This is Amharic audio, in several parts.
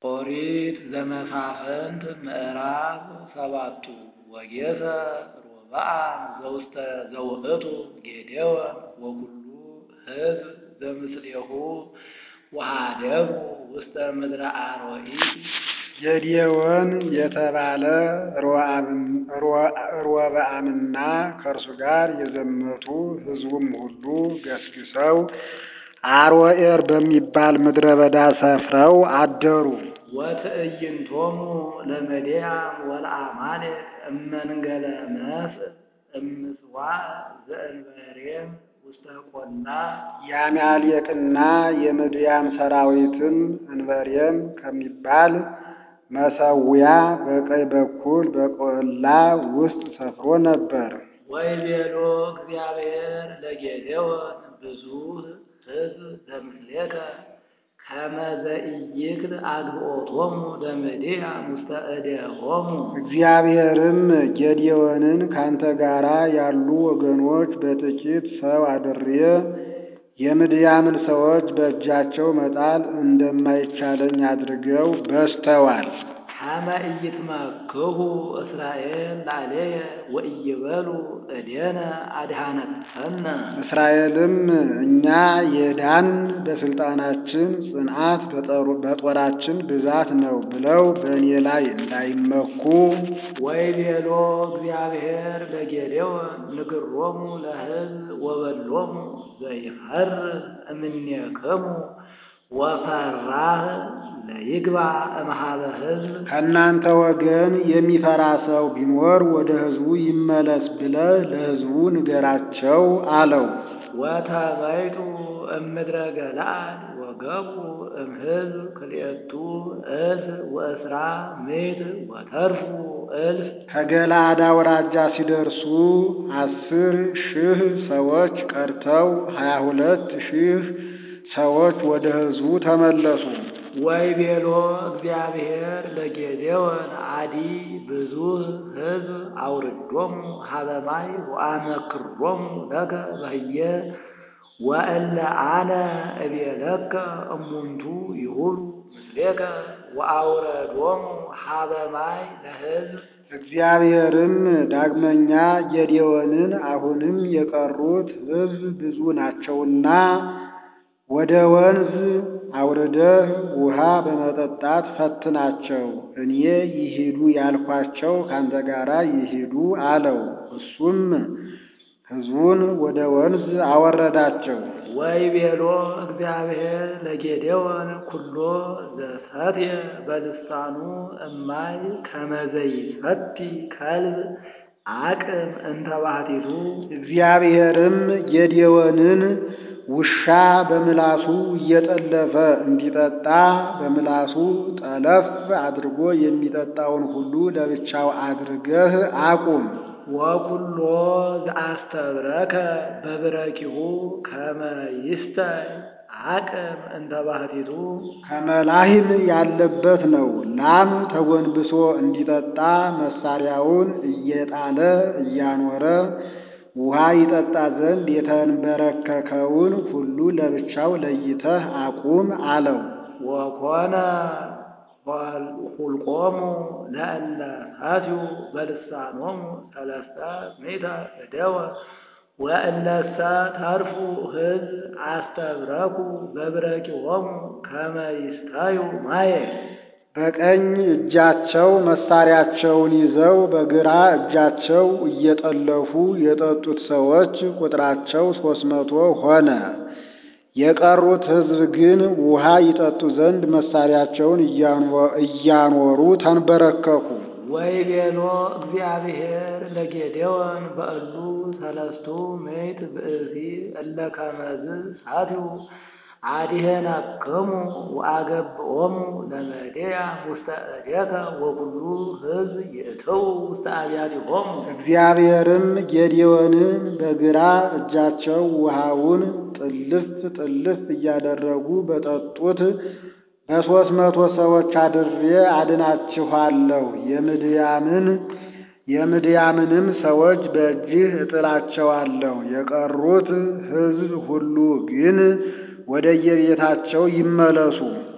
ኦሪት ዘመሳፍንት ምዕራፍ ሰባቱ ወጌሰ ሮብዓም ዘውስተ ዘውእቱ ጌዴዎን ወኩሉ ሕዝብ ዘምስሌሁ ወኀደጉ ውስተ ምድረ አርወኢት ጌዴዎን የተባለ ሮብዓምና ከእርሱ ጋር የዘመቱ ሕዝቡም ሁሉ ገስግሰው አሮዔር በሚባል ምድረ በዳ ሰፍረው አደሩ። ወትዕይንቶሙ ለምድያም ወለአማሌቅ እመንገለ መስእ እምጽዋዕ ዘእንበሬም ውስተ ቈላ የአማሌቅና የምድያም ሰራዊትም እንበሬም ከሚባል መሠዊያ በቀኝ በኩል በቈላ ውስጥ ሰፍሮ ነበር። ወይቤሎ እግዚአብሔር ለጌዴዎን ብዙኅ ሕዝብ ዘምስሌከ ከመ ዘኢይክል አግብኦቶሙ ለምድያም ውስተ እዴሆሙ እግዚአብሔርም ጌዴዎንን ካንተ ጋራ ያሉ ወገኖች በጥቂት ሰው አድሬ የምድያምን ሰዎች በእጃቸው መጣል እንደማይቻለኝ አድርገው በዝተዋል። ከመ ኢይትመክሁ እስራኤል ላለየ ወኢይበሉ እዴነ አድኃነተነ እስራኤልም እኛ የዳን በስልጣናችን ጽንዓት በጦራችን ብዛት ነው ብለው በእኔ ላይ እንዳይመኩ ወይቤሎ እግዚአብሔር ለጌዴዎን ንግሮሙ ለሕዝብ ወበሎሙ ዘይፈርህ እምኔክሙ ወፈራህ ለይግባ እምኀበ ሕዝብ ከእናንተ ወገን የሚፈራ ሰው ቢኖር ወደ ሕዝቡ ይመለስ ብለህ ለሕዝቡ ንገራቸው አለው። ወተበይቱ እምድረ ገለዓድ ወገቡ እምሕዝብ ክልኤቱ እልፍ ወእስራ ምዕት ወተርፉ እልፍ ከገለዓድ አውራጃ ሲደርሱ አስር ሺህ ሰዎች ቀርተው ሀያ ሁለት ሺህ ሰዎች ወደ ሕዝቡ ተመለሱ። ወይቤሎ እግዚአብሔር ለጌዴዎን አዲ ብዙኅ ሕዝብ አውርዶሙ ኀበ ማይ ወአመክሮሙ ለከ በህየ ወእለ አነ እቤለከ እሙንቱ ይሁሉ ምስሌከ ወአውረዶሙ ኀበ ማይ ለሕዝብ እግዚአብሔርም ዳግመኛ ጌዴዎንን አሁንም የቀሩት ሕዝብ ብዙ ናቸውና ወደ ወንዝ አውርደህ ውሃ በመጠጣት ፈትናቸው፣ እኔ ይሂዱ ያልኳቸው ካንተ ጋራ ይሂዱ አለው። እሱም ሕዝቡን ወደ ወንዝ አወረዳቸው። ወይቤሎ እግዚአብሔር ለጌዴዎን ኩሎ ዘሰትየ በልሳኑ እማይ ከመ ዘይሰቲ ከልብ አቅም እንተ ባሕቲቱ እግዚአብሔርም ጌዴዎንን ውሻ በምላሱ እየጠለፈ እንዲጠጣ በምላሱ ጠለፍ አድርጎ የሚጠጣውን ሁሉ ለብቻው አድርገህ አቁም። ወኩሎ ዘአስተብረከ በብረኪሁ ከመ ይስተይ አቅም እንተ ባሕቲቱ ከመላሂም ያለበት ነው። ላም ተጎንብሶ እንዲጠጣ መሳሪያውን እየጣለ እያኖረ ውሃ ይጠጣ ዘንድ የተንበረከከውን ሁሉ ለብቻው ለይተህ አቁም አለው። ወኮነ ሁልቆሙ ለእለ ሰትዩ በልሳኖሙ ሰለስተ ምዕተ እደወ ወእለሰ ተርፉ ሕዝብ አስተብረኩ በብረኪሆሙ ከመ ይስተዩ ማየ በቀኝ እጃቸው መሳሪያቸውን ይዘው በግራ እጃቸው እየጠለፉ የጠጡት ሰዎች ቁጥራቸው ሦስት መቶ ሆነ። የቀሩት ሕዝብ ግን ውሃ ይጠጡ ዘንድ መሳሪያቸውን እያኖሩ ተንበረከኩ። ወይቤሎ እግዚአብሔር ለጌዴዎን በእሉ ሰለስቱ ምዕት ብእሲ እለ ከመዝ ሰትዩ አድኅነክሙ ወአገብኦሙ ለምድያም ውስተ እዴከ ወኩሉ ሕዝብ ይእትዉ ውስተ አብያቲሆሙ እግዚአብሔርም ጌዴዎንን በግራ እጃቸው ውሃውን ጥልፍ ጥልፍ እያደረጉ በጠጡት በሦስት መቶ ሰዎች አድሬ አድናችኋለሁ የምድያምን የምድያምንም ሰዎች በእጅህ እጥላቸዋለሁ። የቀሩት ሕዝብ ሁሉ ግን ወደየቤታቸው ይመለሱ።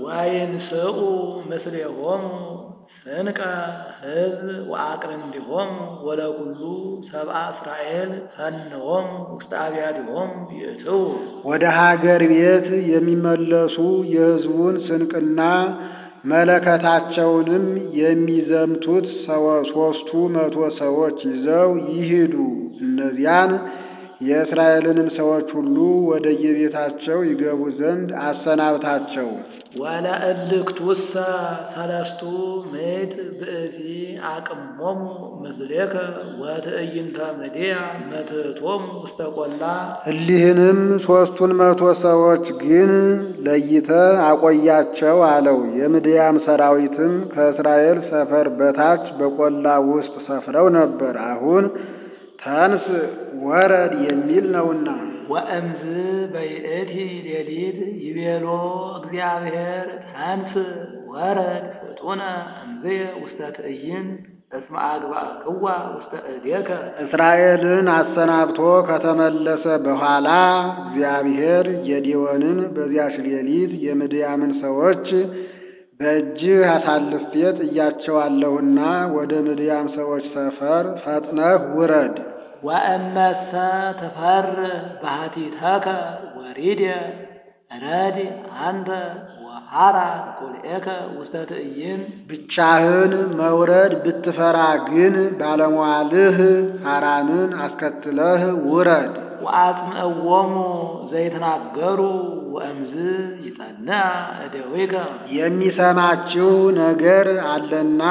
ወይንስኡ ምስሌሆሙ ስንቀ ሕዝብ ወአቅርንቲሆሙ ወለኩሉ ሰብአ እስራኤል ፈንሆሙ ውስተ አብያቲሆሙ ይእትዉ ወደ ሀገር ቤት የሚመለሱ የሕዝቡን ስንቅና መለከታቸውንም የሚዘምቱት ሦስቱ መቶ ሰዎች ይዘው ይሂዱ። እነዚያን የእስራኤልንም ሰዎች ሁሉ ወደ የቤታቸው ይገቡ ዘንድ አሰናብታቸው። ወለእልክቱሰ ሰለስቱ ምዕት ብእሲ አቅሞሙ ምስሌከ ወትዕይንተ ምድያ መትሕቶሙ ውስተ ቈላ እሊህንም ሦስቱን መቶ ሰዎች ግን ለይተ አቆያቸው አለው። የምድያም ሰራዊትም ከእስራኤል ሰፈር በታች በቈላ ውስጥ ሰፍረው ነበር። አሁን ተንስ ወረድ የሚል ነውና። ወእምዝ በይእቲ ሌሊት ይቤሎ እግዚአብሔር ተንስ ወረድ ፍጡነ እምዝየ ውስተ ትዕይንት እስመ አግባእክዋ ውስተ እዴከ እስራኤልን አሰናብቶ ከተመለሰ በኋላ እግዚአብሔር ጌዴዎንን በዚያች ሌሊት የምድያምን ሰዎች በእጅህ አሳልፌ ጥያቸዋለሁና ወደ ምድያም ሰዎች ሰፈር ፈጥነህ ውረድ። ወእመሰ ትፈር ባህቲተከ ወሪድየ ረድ አንተ ወሐራን ቁልኤከ ውስተ ትዕይንት ብቻህን መውረድ ብትፈራ ግን ባለሟልህ ሐራንን አስከትለህ ውረድ። ወአጽምዕዎሙ ዘይትናገሩ ወእምዝ ይጸንዐ እደዊከ የሚሰማችሁ ነገር አለና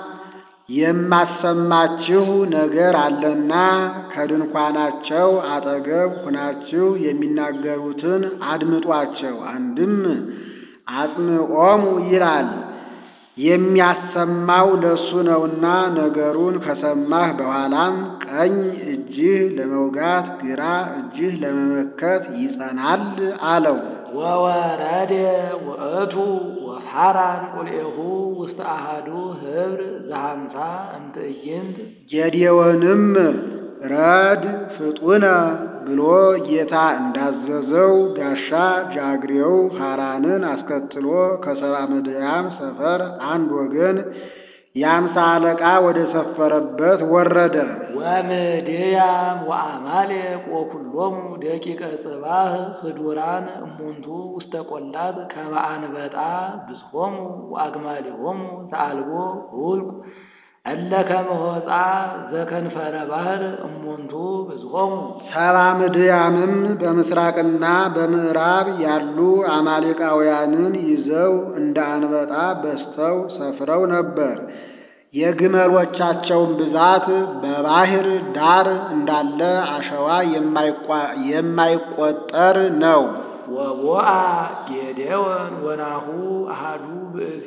የማሰማችሁ ነገር አለና ከድንኳናቸው አጠገብ ሁናችሁ የሚናገሩትን አድምጧቸው። አንድም አጽምዖሙ ይላል የሚያሰማው ለሱ ነውና ነገሩን ከሰማህ በኋላም ቀኝ እጅህ ለመውጋት ግራ እጅህ ለመመከት ይጸናል አለው። ወወረደ ውእቱ ወሐራን ቁልኤሁ ውስተ አሐዱ ኅብር ዘሐምሳ እምትዕይንት ጌዴዎንም ረድ ፍጡነ ብሎ ጌታ እንዳዘዘው ጋሻ ጃግሬው ሐራንን አስከትሎ ከሰባ ምድያም ሰፈር አንድ ወገን የአምሳ አለቃ ወደ ሰፈረበት ወረደ። ወምድያም ወአማሌቅ ወኩሎሙ ደቂቀ ጽባህ ህዱራን እሙንቱ ውስተ ቈላት ከመ አንበጣ ብዝሖሙ ወአግማሊሆሙ ዘአልቦ ሁልቁ እለ ከመ ሆጻ ዘከንፈረ ባሕር እሙንቱ ብዝሖሙ ሰባ ምድያምም በምስራቅና በምዕራብ ያሉ አማሌቃውያንን ይዘው እንደ አንበጣ በዝተው ሰፍረው ነበር። የግመሎቻቸውን ብዛት በባሕር ዳር እንዳለ አሸዋ የማይቆጠር ነው። ወቦአ ጌዴዎን ወናሁ አሃዱ ብእሲ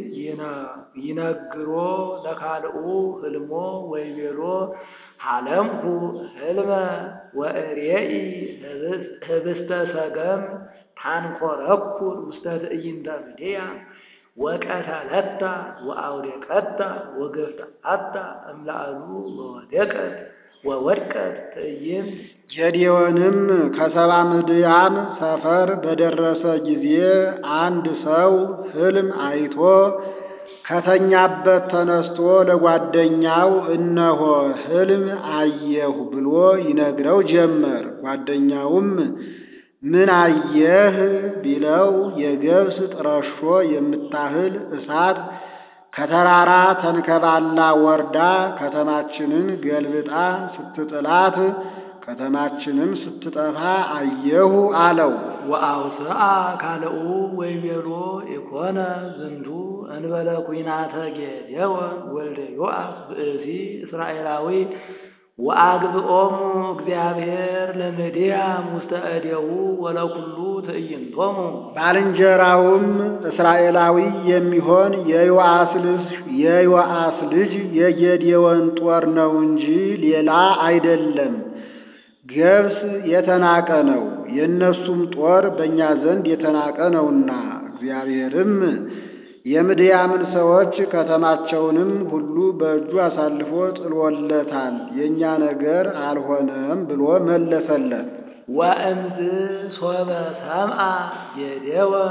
ይነግሮ ለካልኡ ህልሞ ወይቤሎ ሀለምኩ ህልመ ወእሬኢ ህብስተ ሰገም ታንኰረኵር ውስተ ትዕይንተ ምድያ ወቀተለታ ወአውደቀታ ወገፍትአታ እምላዕሉ ወወደቀት ወወድቀት ትዕይንት ጌዴዎንም ከሰባ ምድያም ሰፈር በደረሰ ጊዜ አንድ ሰው ሕልም አይቶ ከተኛበት ተነስቶ ለጓደኛው እነሆ ሕልም አየሁ ብሎ ይነግረው ጀመር። ጓደኛውም ምን አየህ ቢለው የገብስ ጥረሾ የምታህል እሳት ከተራራ ተንከባላ ወርዳ ከተማችንን ገልብጣ ስትጥላት ከተማችንም ስትጠፋ አየሁ አለው። ወአውስአ ካልኡ ወይቤሎ ኢኮነ ዝንቱ እንበለ ኩናተ ጌዴዎን ወልደ ዮአስ ብእሲ እስራኤላዊ ወአግብኦሙ እግዚአብሔር ለምድያም ውስተ እዴሁ ወለኩሉ ትዕይንቶሙ ባልንጀራውም እስራኤላዊ የሚሆን የዮአስ ልጅ የዮአስ ልጅ የጌዴዎን ጦር ነው እንጂ ሌላ አይደለም። ገብስ የተናቀ ነው፣ የእነሱም ጦር በእኛ ዘንድ የተናቀ ነውና። እግዚአብሔርም የምድያምን ሰዎች ከተማቸውንም ሁሉ በእጁ አሳልፎ ጥሎለታል፣ የእኛ ነገር አልሆነም ብሎ መለሰለት። ወእምዝ ሶበ ሰምአ ጌዴዎን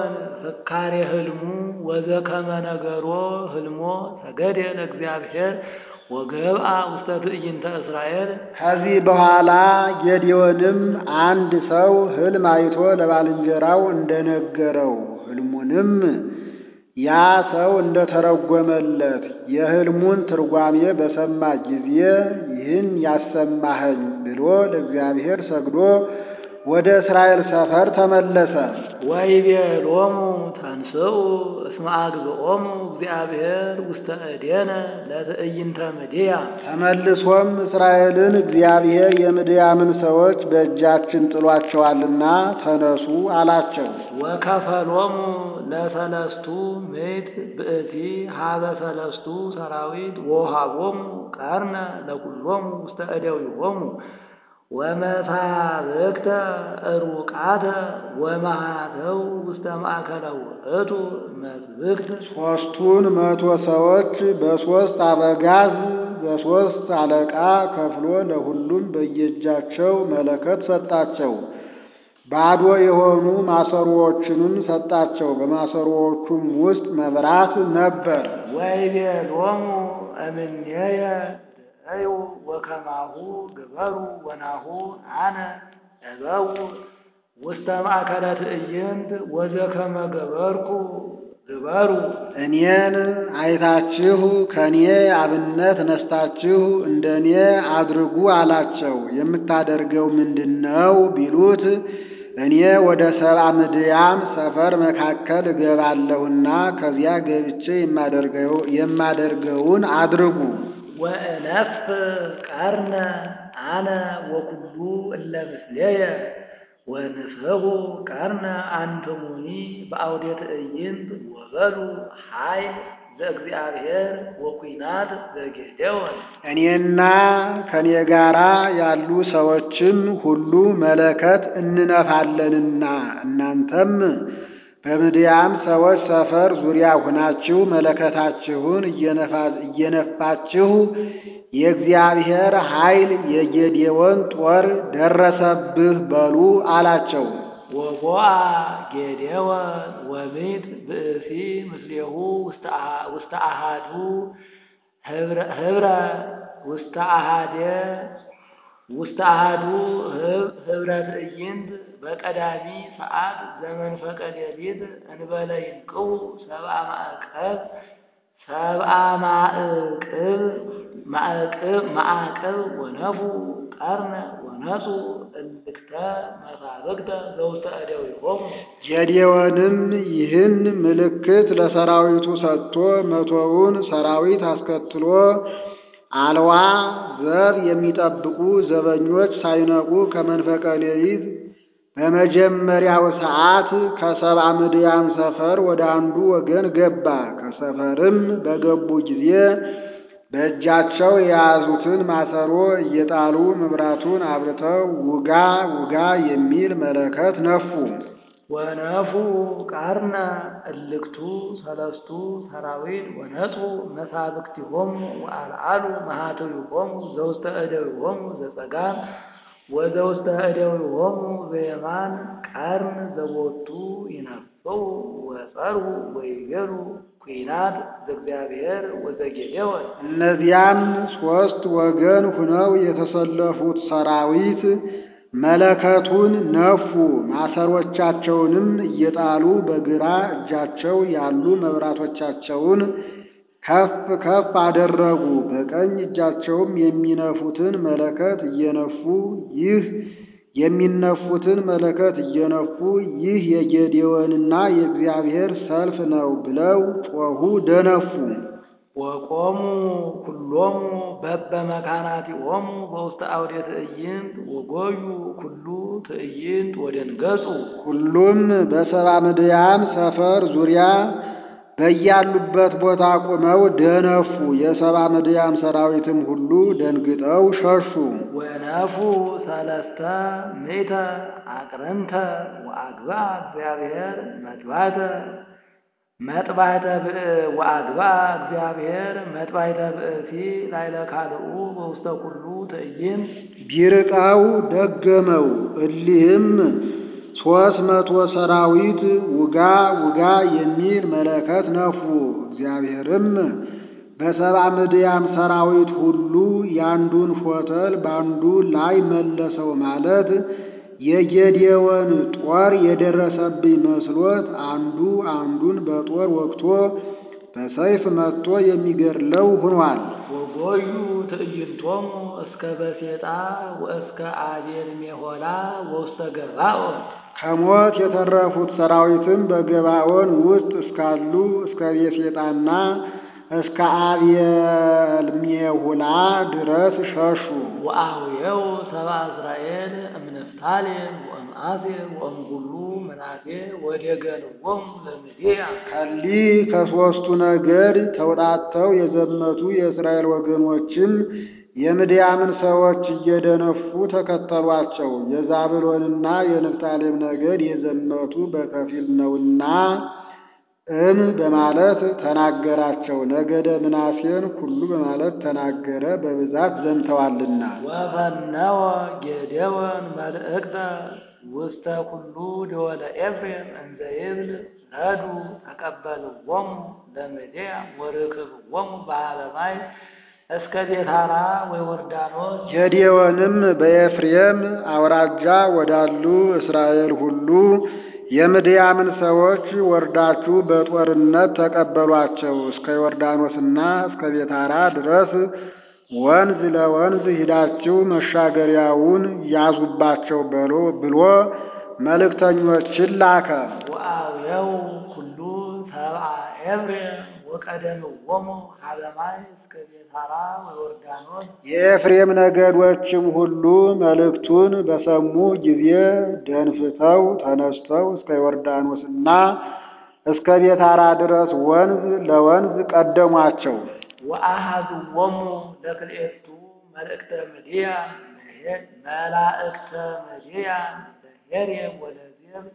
ፍካሬ ህልሙ ወዘከመ ነገሮ ህልሞ ሰገደ ለእግዚአብሔር ወገብአ ውስተ ትዕይንተ እስራኤል ከዚህ በኋላ ጌዴዎንም አንድ ሰው ሕልም አይቶ ለባልንጀራው እንደነገረው ሕልሙንም ያ ሰው እንደተረጎመለት የሕልሙን ትርጓሜ በሰማ ጊዜ ይህን ያሰማኸኝ ብሎ ለእግዚአብሔር ሰግዶ ወደ እስራኤል ሰፈር ተመለሰ። ወይቤሎሙ ተንስኡ እስመ አግብኦሙ እግዚአብሔር ውስተ እዴነ ለትዕይንተ ምድያም ተመልሶም እስራኤልን እግዚአብሔር የምድያምን ሰዎች በእጃችን ጥሏቸዋልና ተነሱ አላቸው። ወከፈሎሙ ለሰለስቱ ምዕት ብእሲ ሀበ ሰለስቱ ሰራዊት ወሃቦሙ ቀርነ ለኩሎሙ ውስተ እደዊሆሙ ወመሳብክተ ሩቃተ ወመሃተው ውስተ ማእከለ ውእቱ መስብክት ሦስቱን መቶ ሰዎች በሦስት አበጋዝ በሦስት አለቃ ከፍሎ ለሁሉም በየእጃቸው መለከት ሰጣቸው። ባዶ የሆኑ ማሰሮዎችንም ሰጣቸው። በማሰሮዎቹም ውስጥ መብራት ነበር። ወይቤሎሙ እምኔየ ድአዩ ወከማሁ ግበሩ ወናሁ አነ እበው ውስተ ማእከለ ትዕይንት ወዘከመ ገበርኩ ግበሩ እኔን አይታችሁ ከእኔ አብነት ነስታችሁ እንደ እኔ አድርጉ አላቸው። የምታደርገው ምንድን ነው ቢሉት እኔ ወደ ሰብአ ምድያም ሰፈር መካከል እገባለሁና ከዚያ ገብቼ የማደርገውን አድርጉ። ወእነፍ ቀርነ አነ ወኩሉ እለ ምስሌየ ወንፍሑ ቀርነ አንትሙኒ በአውደ ትዕይንት ወበሉ ኃይል ዘእግዚአብሔር ወኩናት ዘጌዴዎን እኔና ከኔ ጋራ ያሉ ሰዎችም ሁሉ መለከት እንነፋለንና እናንተም በምድያም ሰዎች ሰፈር ዙሪያ ሁናችሁ መለከታችሁን እየነፋችሁ የእግዚአብሔር ኃይል የጌዴዎን ጦር ደረሰብህ በሉ አላቸው። ወቦአ ጌዴዎን ወሚት ብእሲ ምስሌሁ ውስተ አሃዱ ህብረ ውስተ አሃደ ውስተ አሃዱ ህብረ ትዕይንት በቀዳሚ ሰዓት ዘመንፈቀ ሌሊት እንበለ ይንቅው ሰብአ ማዕቀብ ሰብአ ማዕቅብ ማዕቅብ ማዕቅብ ወነፉ ቀርነ ወነጹ እልክተ መሳብክተ ዘውስተ እደዊሆሙ ጌዴዎንም ይህን ምልክት ለሰራዊቱ ሰጥቶ መቶውን ሰራዊት አስከትሎ አልዋ ዘብ የሚጠብቁ ዘበኞች ሳይነቁ ከመንፈቀ ሌሊት በመጀመሪያው ሰዓት ከሰብአ ምድያም ሰፈር ወደ አንዱ ወገን ገባ። ከሰፈርም በገቡ ጊዜ በእጃቸው የያዙትን ማሰሮ እየጣሉ መብራቱን አብርተው ውጋ ውጋ የሚል መለከት ነፉ። ወነፉ ቀርነ እልክቱ ሰለስቱ ሰራዊት ወነጹ መሳብክቲሆሙ ወአልዓሉ መሃትዊሆሙ ዘውስተ እደዊሆሙ ዘጸጋም ወዘውስተ እደዊሆሙ ዘየማን ቀርን ዘቦቱ ይነፍው ወጸሩ ወይቤሉ ኩናት ዘእግዚአብሔር ወዘጌዴዎን እነዚያም ሦስት ወገን ሁነው የተሰለፉት ሰራዊት መለከቱን ነፉ። ማሰሮቻቸውንም እየጣሉ በግራ እጃቸው ያሉ መብራቶቻቸውን ከፍ ከፍ አደረጉ። በቀኝ እጃቸውም የሚነፉትን መለከት እየነፉ ይህ የሚነፉትን መለከት እየነፉ ይህ የጌዴዎንና የእግዚአብሔር ሰልፍ ነው ብለው ጮኹ፣ ደነፉ። ወቆሙ ኩሎሙ በበ መካናቲሆሙ በውስተ አውደ ትዕይንት ወጎዩ ኩሉ ትዕይንት ወደንገጹ ሁሉም በሰብአ ምድያም ሰፈር ዙሪያ በያሉበት ቦታ ቆመው ደነፉ። የሰብአ ምድያም ሰራዊትም ሁሉ ደንግጠው ሸሹ። ወነፉ ሰለስተ ምእተ አቅርንተ ወአግባ እግዚአብሔር መጥባተ መጥባይተ ወአግባ እግዚአብሔር መጥባይተ ብእሲ ላይለ ካልኡ በውስተ ኩሉ ትዕይንት ቢርቃው ደገመው። እሊህም ሦስት መቶ ሰራዊት ውጋ ውጋ የሚል መለከት ነፉ። እግዚአብሔርም በሰባ ምድያም ሰራዊት ሁሉ ያንዱን ሾተል ባንዱ ላይ መለሰው ማለት የጌዴዎን ጦር የደረሰብኝ መስሎት አንዱ አንዱን በጦር ወግቶ በሰይፍ መትቶ የሚገድለው ሆኗል። ወጎዩ ትዕይንቶሙ እስከ በሴጣ ወእስከ አቤል ሜሆላ ወውስተ ገባኦን ከሞት የተረፉት ሰራዊትም በገባኦን ውስጥ እስካሉ እስከ ቤሴጣና እስከ አቤል ሜሁላ ድረስ ሸሹ። ወአውየው ሰብአ እስራኤል እምንፍታሌም ወእምአሴር ወእምኩሉ ምናሴ ወደገንዎሙ ለምድያም ከሊ ከሦስቱ ነገድ ተውጣጥተው የዘመቱ የእስራኤል ወገኖችም የምድያምን ሰዎች እየደነፉ ተከተሏቸው። የዛብሎንና የንፍታሌም ነገድ የዘመቱ በከፊል ነውና እም በማለት ተናገራቸው። ነገደ ምናሴን ሁሉ በማለት ተናገረ፣ በብዛት ዘምተዋልና። ወፈነወ ጌዴዎን መልእክተ ውስተ ኩሉ ደወለ ኤፍሬም እንዘ ይብል ረዱ ተቀበልዎሙ ለምድያም ወርክብዎሙ በኀበ ማይ እስከ ቤታራ ወዮርዳኖስ ጌዴዎንም በኤፍሬም አውራጃ ወዳሉ እስራኤል ሁሉ የምድያምን ሰዎች ወርዳችሁ በጦርነት ተቀበሏቸው፣ እስከ ዮርዳኖስና እስከ ቤታራ ድረስ ወንዝ ለወንዝ ሂዳችሁ መሻገሪያውን ያዙባቸው በሎ ብሎ መልእክተኞችን ላከ። ወአውየው ኩሉ ሰብአ ኤፍሬም ወቀደምዎሙ ኀበ ማይ እስከ ቤታራ ወዮርዳኖስ የኤፍሬም ነገዶችም ሁሉ መልእክቱን በሰሙ ጊዜ ደንፍተው ተነስተው እስከ ዮርዳኖስና እስከ ቤታራ ድረስ ወንዝ ለወንዝ ቀደሟቸው። ወአኀዝዎሙ ለክልኤቱ መልእክተ ምድያም መላእክተ ምድያም ለሄሬም ወለዜብ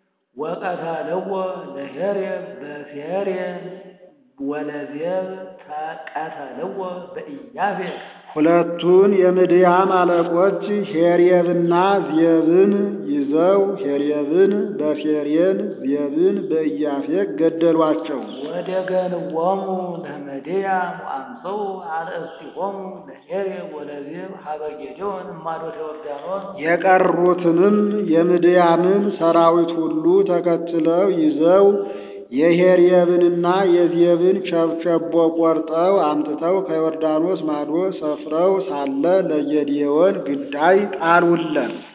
ወቀተልዎ ለሄሬም በሴሬም ወለዜብ ተቀተልዎ በኢያፌር ሁለቱን የምድያም አለቆች ሄሬብና ዜብን ይዘው ሄሬብን በሴሬን ዜብን በኢያፌቅ ገደሏቸው። ወደገንዎሙ ለምድያም ወአምጽኡ አርእስቲሆሙ ለሄሬም ወለዜብ ኀበ ጌዴዎን እማዶተ ዮርዳኖስ የቀሩትንም የምድያምን ሰራዊት ሁሉ ተከትለው ይዘው የሄሬብንና የዜብን ቸብቸቦ ቆርጠው አምጥተው ከዮርዳኖስ ማዶ ሰፍረው ሳለ ለጌዴዎን ግዳይ ጣሉለት።